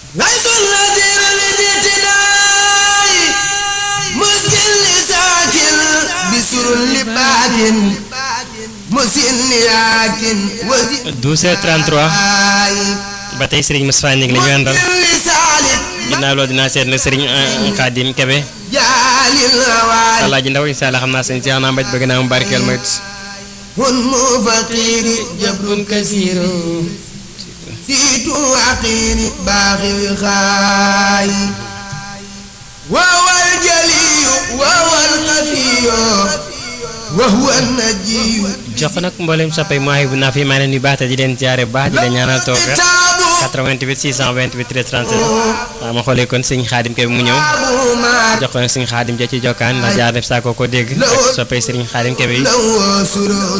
ليس النذير للاعتداء مسكن لساكن بسر لباكن مسن ياكن وزن 12h33 ba tey Serigne Moustapha Ngingue la ñu àndal لسالك ginnaaw loolu dinaa seet nag Serigne Khadim Kebe جال الهوالي Alaaji Ndaw incha allah xam naa sëñ Cheikh naa mbaj bëgg naa mu barkeel ma it هم فقير جبر كثير سيت عقير باغي خاي وهو الجلي وهو الخفي وهو النجي jox ko nag mboolem soppay mooy bu naa fi maa leen di baax te di leen jaare bu baax di leen ñaanal tawfeex كتاب 88 628 13 37 waaw ma xoolee kon sëñ Khadim Kebe mu ñëw أبو ما jox ko nag sëñ Khadim ja ci jokkaan ndax jaar def saa koo ko dégg ak soppay Serigne Khadim Kebe yi له سرور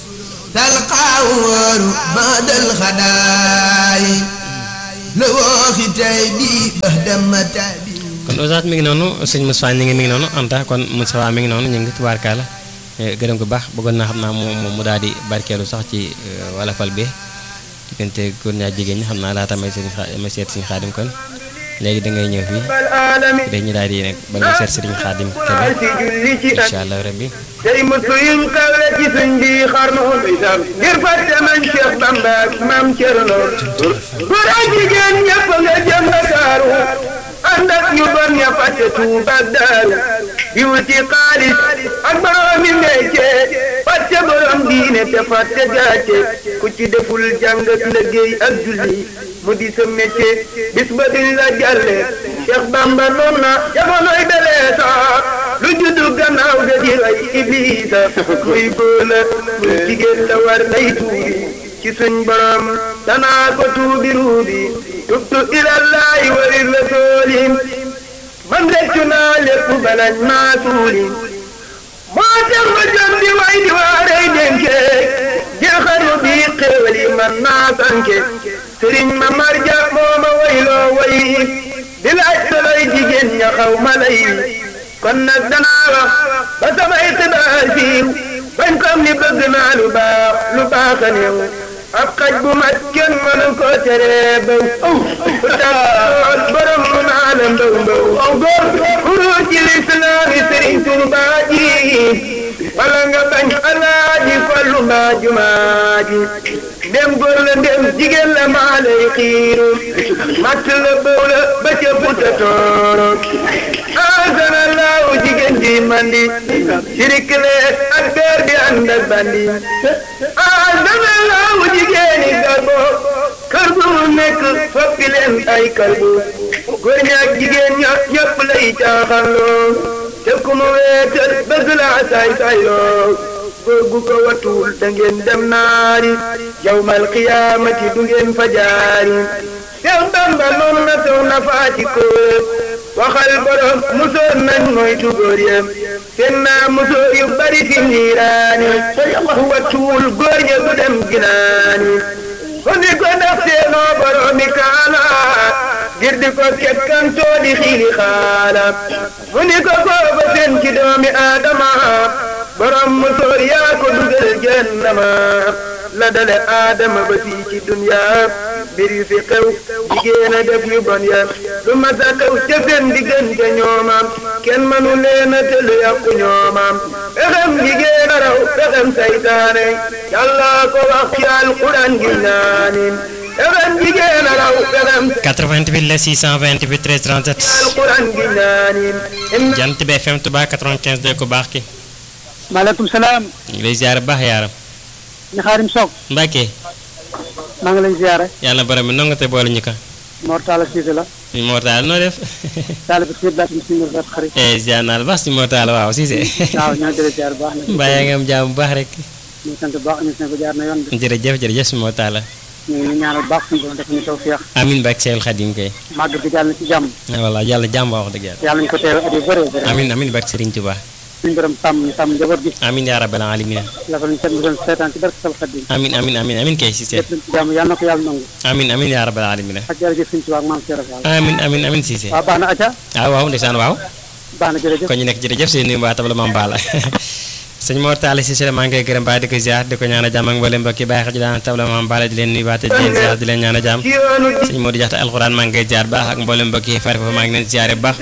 تلقاه بعد الخداي لو ختيبي بهدم تابي kon Oustaz mi ngi noonu sëñ Moustapha Ngingue mi ngi noonu Anta kon Moustapha mi ngi noonu ñu ngi tubaarkaala gërëm ko baax bëggoon naa xam naa mu mu mu daal di barkeelu sax ci wala fal bi diggante góor ñaa jigéen ñi xam naa laata may sëñ xa may seet sëñ Xaadim kon léegi da ngay ñëw fii العالمين dañu daal di nag bala ñu seet sëriñ Xaadim Kebe ci julli ci incha allah rabbi tey musu yuñ kawle ci suñ bi xarnu bisam ngir fàtte nañ Cheikh Bamba ak maam Cerno góor ak jigéen ñëpp nga jëm Ndakaaru ànd ak ñu bon ña fàtte Tuuba ak Daaru di wuti xaalis ak boroomi métier fàtte borom diine te fàtte gàcce ku ci deful jàng ak liggéey ak julli mu di sa métier bis ba duñ la jàlle Cheikh Bamba noon na jamonoy belee sax lu juddu gannaaw ga di rey iblisa muy góor la muy jigéen la war lay tuubi ci suñ borom danaa ko tuubi ruubi tubtu ilallahi wa lirrasuli man reccu naa lépp balañ maa suuli moo tax ma jëm di way di waarey dénke jeexaru bi xéewal yi man naa sanke sëriñ ma marja moo ma wayloo way di laaj soloy jigéen ña xaw ma lay kon nag danaa wax ba samay xibaar siiw bañ xam ni bëgg naa lu baax lu baax a néew ab xaj bu mat kenn mënu ko teree baw bu tax borom mu naa la mbaw mbaw kuru ci lislaami sëriñ Tuubaa ji wala nga bañ alaaji fallu mbaa jumaa ji ndem góor la ndem jigéen la maa lay xiiru matt la bëw la ba ca puta tooro asana laaw jigéen ji mandi sirik le ak beer di ànd ak bandi asana laaw jigéen yi garbo kër gu mu nekk foppi leen ay kalbu góor ñi ak jigéen ña ñëpp lay caaxanloo te ku mu weetal bëgg laa saay saayloo góor gu ko watuwul da ngeen dem naari yawmal qiyaamati du ngeen fa jaari Seex Bamba noonu na taw na faati kóor waxal borom musóor nañ moytu góor yem seen naa musóor yu bari fi niiraani ku watuwul góor ña du dem ginaani ko ni ko ndax seenoo boromi kaala ngir di ko kekkantoo di xiili xaala mu ni ko kooba seen ci doomi aadama borom musóor yaa ko dugal jënnama la dale aadama ba fii ci dunya mbir yu fi xew jigéen a def yu bon ya lu mas a xew ca seen diggante ñoomam kenn mënu leen a tëlu yàqu ñoomam pexem jigéen a raw pexem saytaane yàlla ko wax ci alquran gi naanin pexem jigéen a raw pexem 88 la 628 13 37 alquran gi naanin jant bi FM Touba 95 de ko baax ki maaleykum salaam ñu ngi lay ziar bu baax yaaram ñu xaarim soog Mbacke maa ngi lay ziare yàlla borom bi nonga te boole ñu ko Mor Talla Cissé la suñu mortaal noo def taalibe si baat mi suñu rat xarit eh ziar naa la baax suñu mortaal waaw Cissé waaw ñoo jëlee ziar bu baax na mbaa yaa ngi am jàmm bu baax rek ñu sant bu baax ñu sant ko jaar na yoon bi jërëjëf jërëjëf suñu mortaal la ñu ngi ñaanal bu baax suñu borom def ñu taw feex amin Mbacke Seydou Khadim kay màgg bi jàll na ci jàmm voilà yàlla jàmm wax dëgg yàlla yàlla ñu ko teewe at yu bëree bëri amin amin Mbacke Serigne Touba suñu borom sàmm ñu sàmm njaboot gi amin yaa rabbal alamin la fa ñu seet mu doon seetaan ci barke sal xadim amin amin amin amin kay Cissé lépp luñ ci jàmm yàlla na ko yàlla nangu amin amin yaa rabbal alamin ak jërëjëf suñu ci waag maam Cheikh Fall amin amin amin Cissé waaw baax na acca ah waaw ndeysaan waaw baax na jërëjëf kon ñu nekk jërëjëf seen nuyu waa tabla maam Bala sëñ Mor Talla Cissé maa ngi koy gërëm baax di ko ziar di ko ñaan a jàmm ak mboolem mbokki bàyyi xel ji daan tabla maam Balla di leen nuyuwaat di leen ziar di leen ñaan a jàmm ci yoonu sëñ Modou Diakhate alxuraan maa ngi koy ziar baax ak mboolem mbokki fari foofu maa ngi leen ziare bu baax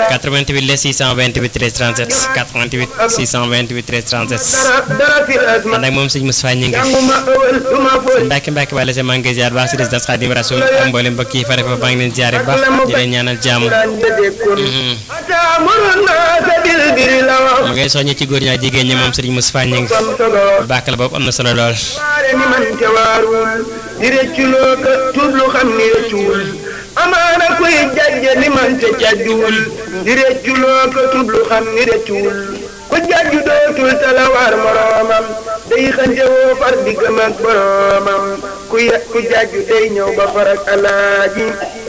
88 les 628 13 37 88 628 13 37 dara dara fi asma ànd ak moom sëñ Moustapha ñi ngi jànguma ëwal duma fóot Mbacke Mbacke Balla maa ngi koy ziar baax si résidence Khadim Rasoul ak mboolem mbokki fari foofu maa ngi leen ziare bu baax di leen ñaanal jàmm daan dëddeekun ataamurun naasa bil birri la wax mu ngay soññi ci góor ñaa jigéen ñi moom sëriñ Moustapha ñi ngi kon sogoo bàkk la boobu am na solo lool waare ni man te waarul di rëcculoo ka tuublu xam ni rëccuwul amaana kuy jajje ni man te jajjuwul di rëcculoo ka tuublu xam ni rëccuwul ku jajju dootul talawaar moroomam day xante woo far diggam ak boroomam ku ya ku jajju day ñëw ba far ak alaaji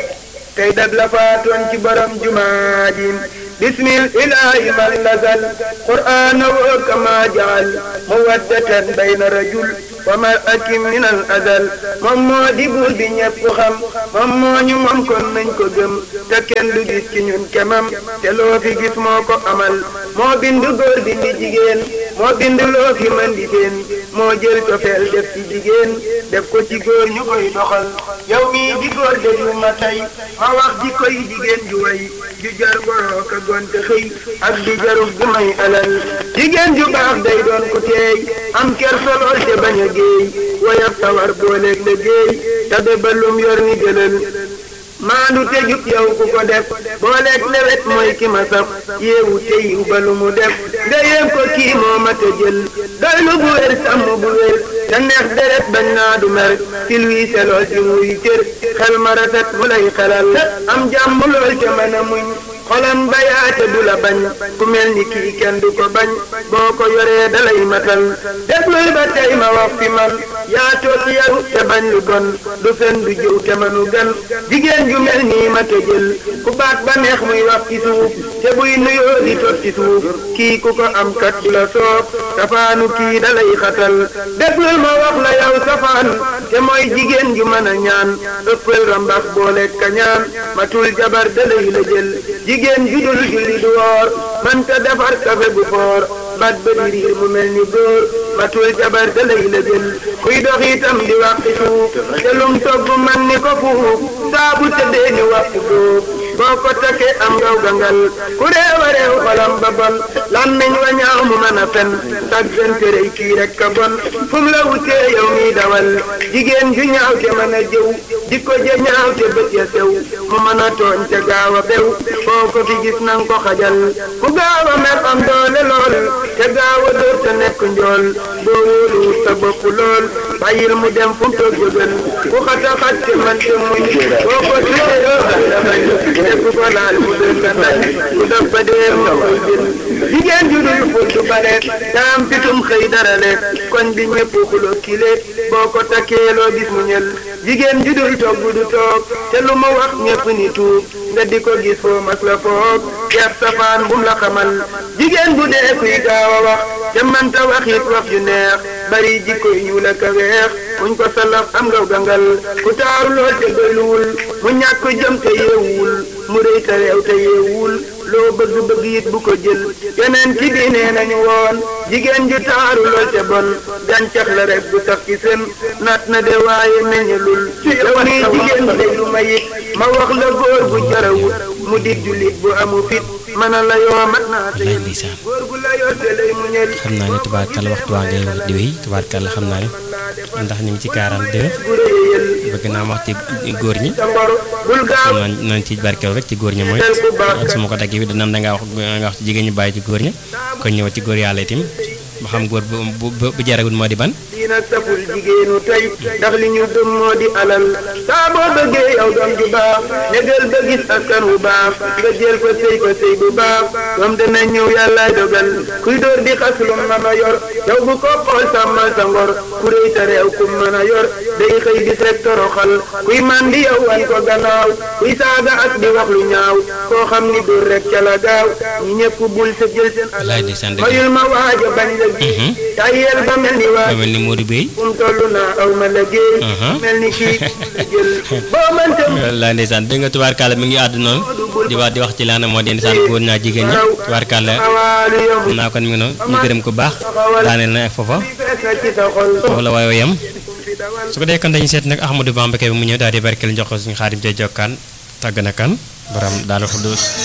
tey dag la faatoon ci borom jumaa ji bismil ilaahi man nazal qur'aana woo kama jaal mawaddatan bayna rajul wa mar'atin min al azal moom moo di buur bi ñëpp xam moom moo ñu moom kon nañ ko gëm te kenn du gis ci ñun kemam te loo fi gis moo ko amal moo bind góor bindi jigéen moo bind loo fi mën di seen moo jël cofeel def ci jigéen def ko ci góor ñu koy doxal yow mii di góor déglu ma tey ma wax ji koy jigéen ju way ju jar boroo ka gonte xëy ak di jarul gu may alal jigéen ju baax day doon ku teey am kersa lool te bañ a géey woyab sawar booleeg la géey tabe ba lum yor ni jëlal maandu te jub yow ku ko def booleeg lewet mooy ki ma saf yeewu te yiw ba lu mu def nga yéem ko kii moo ma te jël doy lu bu wér sàmm bu wér te neex deret bañ naa du mer ci luy selool ci muy cër xel ma rafet mu lay xelal am jàmm lool te mën a muñ xolam bayaate du la bañ ku mel ni kii kenn du ko bañ boo ko yoree dalay matal déglul ba tey ma wax fi man yaa toog yaru te bañ lu bon du fen du jëw te manu gan jigéen ju mel nii ma te jël ku baat ba neex muy wax ci suuf te buy nuyoo di tot ci suuf kii ku ko am kat du la soob safaanu kii dalay xatal déglul ma wax la yow safaan te mooy jigéen ju mën a ñaan ëppal rambax boole kañaan matul jabar dalay la jël jigéen ju dul julli du woor mënta defar kafe bu foor bat ba di riir mu mel ni góor matul jabar da lay la jël kuy dox itam di wax ci suuf te lum togg man ni ko fuuf saa bu tëddee ni waxtu góob boo ko takkee am ngaw gangal ku réew a réew xolam ba bon làmmiñ wa ñaaw mu mën a fen sag gante rëy kii rek ka bon fu mu la wutee yow mi dawal jigéen ju ñaaw te mën a jëw jikko ja ñaaw te bët ya sew mu mën a tooñ te gaaw a bew boo ko fi gis nang ko xajal ku gaaw a mer am doole lool te gaaw a dóor te nekk njool boo wóoluwut sa bopp lool bàyyil mu dem fu mu toog jógal ku xata xat te man te muñ boo ko tuddee yoo xam ne bañ te ku ko laal mu doon ka tañ ku def ba dee mu koy jël jigéen ju dul ful du bare daam fitum xëy dara le koñ bi ñëpp xulo kile boo ko takkee loo gis mu ñël jigéen ju dul togg du toog te lu mu wax ñëpp ni tuub nga di ko gis foo mas la foog yar safaan bum la xamal jigéen bu dee kuy gaaw a wax te manta wax it wax ju neex bari jikko yu ñuul ak a weex muñ ko salaf am ngaw gangal ku taaru lool te doyluwul mu ñàkk jëm te yeewul mu rëy te réew te yeewul loo bëgg bëgg it bu ko jël yeneen ci diine nañu woon jigéen ju taaru lool te bon gàncax la rek bu sax ci seen naat na de waaye meññalul yow nii jigéen de lu ma it ma wax la góor bu jarawut mu di jullit bu amu fit mana la yoo mat naa te wallaay ndeysaan góor gu la yor te lay mu ñël xam naa ne tubaarkàlla waxtu waa ngay wax di wéy tubaarkàlla xam naa ne ndax ñu ngi ci 42 gu réyal bëgg naa wax ci góor ñi sa mbor bul gaaw xam naa nañ ci barkeelu rek ci góor ñi mooy su ma ko daggee bi dana da ngaa wax nga wax ci jigéen ñi bàyyi ci góor ñi kon ñëw ci góor yàlla itam ba xam góor bu bu bu jaragul moo di ban diina saful jigéenu tey ndax li ñu gëm moo di alal saa boo bëggee yow doom ju baax négal ba gis askan wu baax nga jël ko sëy ko sëy bu baax doom dana ñëw yàlla dogal kuy dóor di xas lu mën a yor yow bu ko xool sàmmal sa ngor ku réy sa réew ku mën a yor day xëy bis rek toroxal kuy mandi yow wan ko gannaaw kuy saaga ak di wax lu ñaaw koo xam ni dóor rek ca la gaaw ñi ñëpp bul sa jël seen wallaay alal ndeysaan dëgg mayul ma waaja bañ la gi tayel ba mel ni waa ma mel ni Modou Bey fu mu toll naa aw ma liggéey. Mhm. mel ni kii jël boo mënta wallaay ndeysaan dégg nga tubaarkàlla mi ngi àddu noonu di wax di wax ci laana moo di ndeysaan góor ñaa jigéen ñi tubaarkàlla xam naa kon mi ngi noonu ñu gërëm ko baax daaneel na ak foofa foofu la waaye yam su ko dee kon dañu seet nag Ahmadou Bamba Kebe mu ñëw daal di barkeel jox ko suñu xaadim te jokkaan tàgg na kan borom daal xudduus